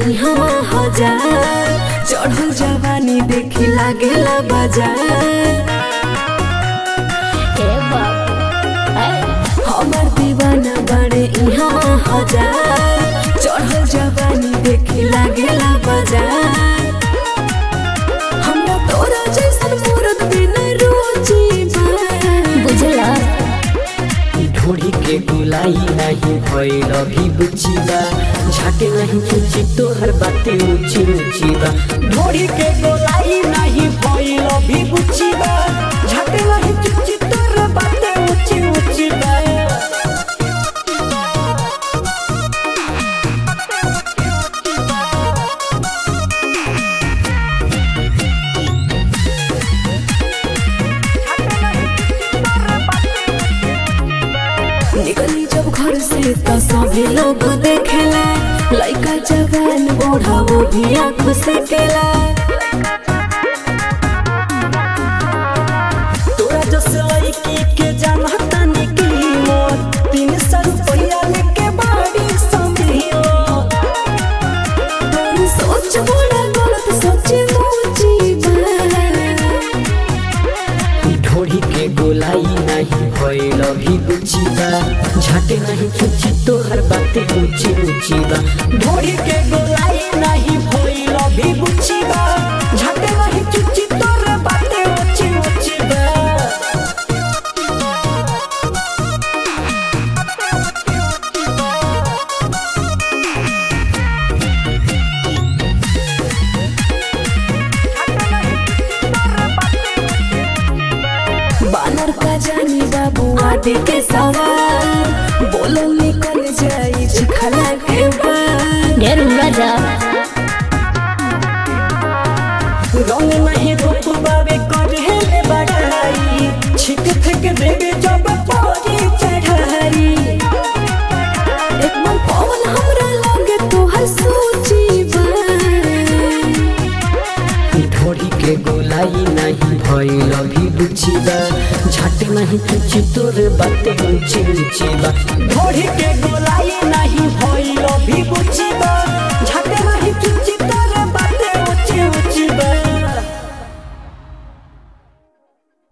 इहवा हजार चढ़ल जवानी देखी लागेला बाजार ए बाबू ए हमर दीवाना बड़े इहवा हजार चढ़ल जवानी देखी लागेला बाजार हमरा तोरा जैसन मूरत बिना रुचि बा बुझला ढोड़ी के गुलाई नहीं भइल अभी बुचिबा झाटे नहीं चुची तोहर बाते ऊंची ऊंची बा ढोड़ी के गुलाई नहीं भइल अभी बुचिबा झाटे नहीं चुची तोहर बाते ऊंची ऊंची बा निकली जब घर से तो सभी लोग देखेला लइका जवान बूढ़ा वो भी आँख से केला तोरा जस लड़की के जानता निकली मोर तीन सौ रुपया लेके बाड़ी समियो तोरी सोच बड़ा गलत सोच मुची ढोड़ी के गोलाई नहीं भइल अभी बुचिबा झाटे नहीं चुची तोहर बाते ऊंची ऊंची बा ढोड़ी के गोलाई नहीं भइल अभी बुचिबा झाटे नहीं चुची तोहर बाते ऊंची ऊंची बा बानर का जानी बाबू आदि के सवार बोलो निकल जाई चिखला के बार ढेर राजा रंग नहीं रूप बाबे करे बड़ाई छिक थक देवे जब पौड़ी चढ़ाई एक मन पवन हमरा लगे तोहर सोची ढोड़ी के गोलाई नहीं भइल अभी बुचिबा झट नहीं चुची तोर बाते ऊंची ऊंची बा ढोड़ी के गोलाई नहीं भइल अभी बुचिबा झट नहीं चुची